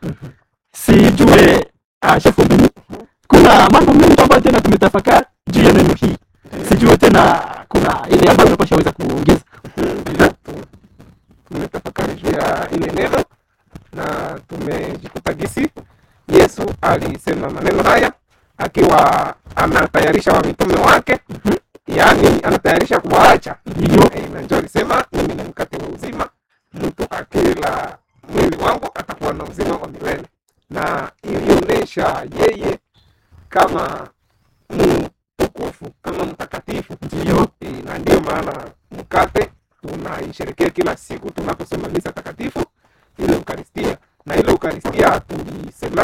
sijue uh, shefu Mbulu, kuna mambo mengi ambayo tena tumetafakari juu ya neno hii sijue tena kuna ile ambayo unapasha weza kuongeza Ndio, tu- tumetafakari juu ya ile neno na tumejikuta gisi Yesu alisema maneno haya akiwa anatayarisha wamitume wake, yaani anatayarisha kuwaacha. Ndio. Eh, na ndio alisema mimi ni mkate wa uzima, mtu akila mwili wangu atakuwa na uzima wa milele, na ilionyesha yeye kama mtukufu, kama mtakatifu. Ndio. Eh, na ndiyo maana mkate tunaisherekea kila siku tunaposoma misa takatifu ile Eukaristia, na ile Eukaristia tulisema